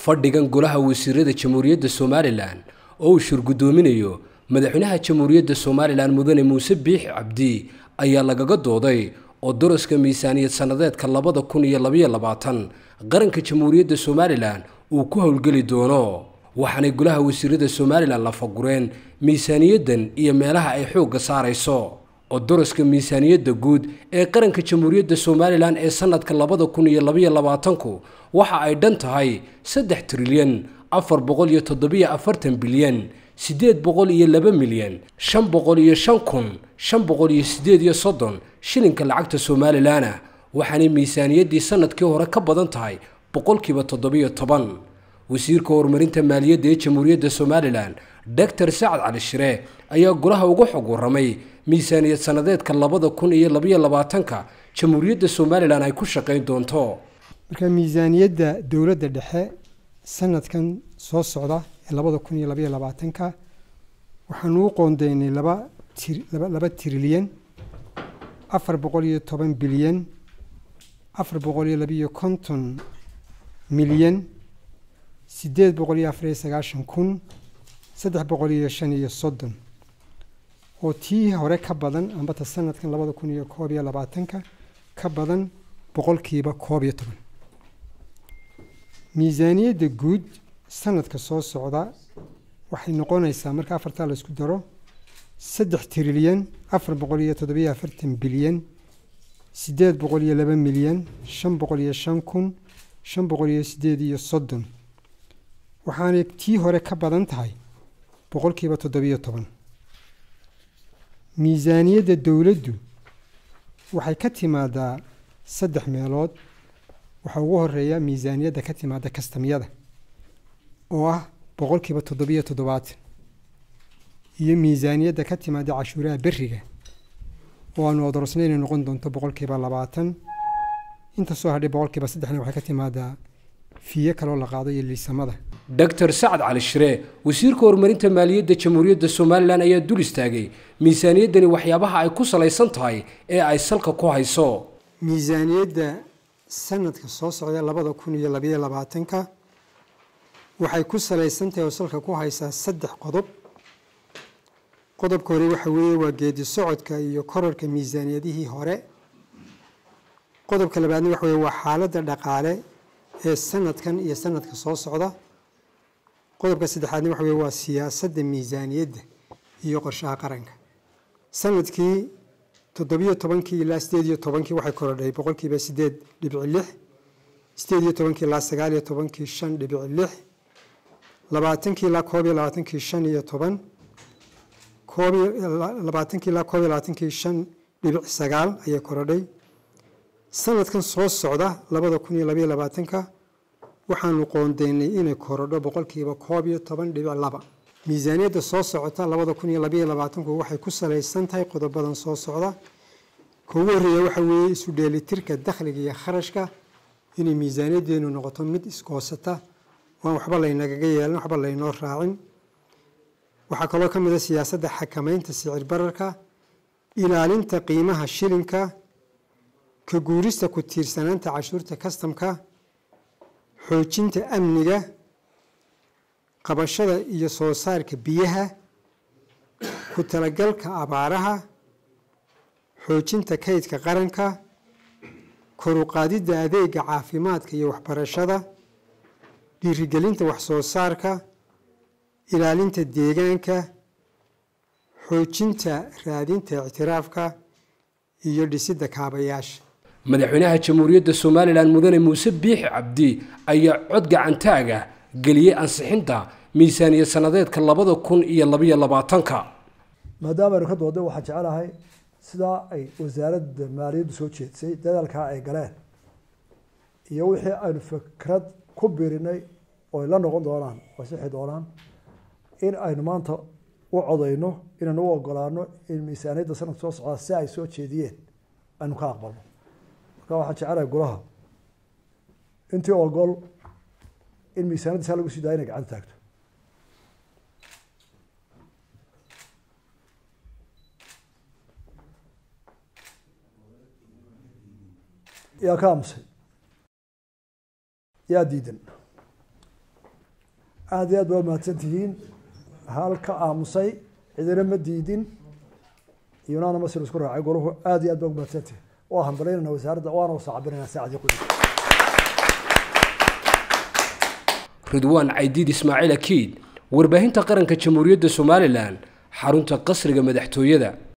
fadhigan golaha wasiirada jamhuuriyadda somalilan oo uu shirgudoominayo madaxweynaha jamhuuriyadda somalilan mudane muuse biixi cabdi ayaa lagaga dooday oo daraska miisaaniyad sannadeedka labada kun iyo labaiyo labaatan qaranka jamhuuriyadda somalilan uu ku howlgeli doono waxaanay golaha wasiirada somalilan la fagureen miisaaniyaddan iyo meelaha ay xoogga saarayso oo daraska miisaaniyadda guud ee qaranka jamhuuriyadda somalilan ee sannadka labada kun iyo labaiyo labaatanku waxa ay dhan tahay saddex trilyan afar boqol iyo toddobiyo afartan bilyan siddeed boqol iyo laba milyan shan boqol iyo shan kun shan boqol iyo siddeed iyo soddon shilinka lacagta somalilanna waxaanay miisaaniyaddii sannadkii hore ka badan tahay boqolkiiba toddobiyo toban wasiirka horumarinta maaliyadda ee jamhuuriyadda somalilan doctor sacad cali shire ayaa golaha uga xog warramay miisaaniyad sannadeedka labada kun iyo labaiyo labaatanka jamhuuriyadda somalilan ay ku shaqayn doonto marka miisaaniyadda dowladda dhexe sanadkan soo socda ee labada kun iyo labaiyo labaatanka waxaanu u qoondeynay laba laba trilyan afar boqol iyo toban bilyan afar boqol iyo labiiyo konton milyan siddeed boqol iyo afar iyo sagaashan kun saddex boqol iyo shan iyo soddon oo tii hore ka badan ambata sanadkan labada kun iyo koob iyo labaatanka ka badan boqolkiiba koob iyo toban miisaaniyadda guud sanadka soo socda waxay noqonaysaa marka afartaa la isku daro saddex trilyan afar boqol iyo toddobiyo afartan bilyan siddeed boqol iyo laba milyan shan boqol iyo shan kun shan boqol iyo siddeed iyo soddon waxaanay tii hore ka badan tahay boqolkiiba toddobiyo toban miisaaniyadda dowladdu waxay ka timaadaa saddex meelood waxaa ugu horeeya miisaaniyadda ka timaada kastamyada oo ah boqolkiiba toddobiyo toddobaatan iyo miisaaniyadda ka timaada cashuuraha beriga oo aanu odorsnay inay noqon doonto boqolkiiba labaatan inta soo hadhay boqolkiiba saddexna waxay ka timaadaa fiye kaloo la qaado iyo liisamada doctor sacad cali shire wasiirka horumarinta maaliyadda jamhuuriyadda somalilan ayaa dul istaagay miisaaniyaddani waxyaabaha ay ku salaysan tahay ee ay salka ku hayso miisaaniyadda sanadka soo socda labada kun iyo labaiyo labaatanka waxay ku salaysan tahay oo salka ku haysaa saddex qodob qodobka hore waxa weeye waa geedi socodka iyo korarka miisaaniyadihii hore qodobka labaadna waxa weye waa xaaladda dhaqaale ee sanadkan iyo sanadka soo socda qodobka saddexaadna waxa weye waa siyaasadda miisaaniyadda iyo qorshaha qaranka sanadkii toddobiyo tobankii ilaa sideed iyo tobankii waxay korodhay boqolkiiba sideed dhibic lix sideed iyo tobankii ilaa sagaal iyo tobankii shan dhibic lix labaatankii ilaa koob iyo labaatankii shan iyo toban koob labaatankii ilaa koob iyo labaatankii shan dhibic sagaal ayay korodhay sanadkan soo socda labada kun iyo labaiyo labaatanka waxaanu qoondeynay inay korodho boqolkiiba koob iyo toban dhibic laba miisaaniyadda soo socota labada kun iyo labaiyo labaatanku waxay ku salaysan tahay qodobadan soo socda ka ugu horreeya waxa weeye isu dheelitirka dakhliga iyo kharashka inay miisaaniyaddeenu noqoto mid iskoosata waan waxba laynagaga yeelan waxba laynoo raacin waxaa kaloo ka mid a siyaasadda xakamaynta sicir bararka ilaalinta qiimaha shilinka ka guurista ku tiirsanaanta cashuurta kastamka xoojinta amniga qabashada iyo soo saarka biyaha ku talagalka abaaraha xoojinta kaydka qaranka koruqaadidda adeega caafimaadka iyo waxbarashada dhiirigelinta waxsoo saarka ilaalinta deegaanka xoojinta raadinta ictiraafka iyo dhisidda kaabayaasha madaxweynaha jamhuuriyadda somalilan mudane muuse biixi cabdi ayaa cod gacantaaga geliyey ansixinta miisaaniyad sannadeedka labada kun iyo labaiyo labaatanka maadaama aynu ka dooday waxaa jecelahay sidaa ay wasaaradda maaliyaddu soo jeedsay dadaalkaa ay galeen iyo wixii aynu fikrad ku birinay oo ay la noqon doonaan oo sixi doonaan in aynu maanta u codayno inaynu u ogolaano in miisaaniyadda sanadka soo socdaa si ay soo jeediyeen aynu ka aqbalno marka waxaan jecelahay golaha intii ogol in miisaaniyadda saa lagu sii daaya inay gacanta taagto yaa ka aamusay yaa diidan aada iyo aad baa mahadsan tihiin halka aamusay cidina ma diidin iyonana masir isku raacay golahu aada iyo aad baa mahadsan tihiin waa hambalynaynaa wasaaradda waana wasa cabinaynaa saacadii kuli ridwaan caydiid ismaaciil akiid warbaahinta qaranka jamhuuriyadda somalilan xarunta qasriga madaxtooyada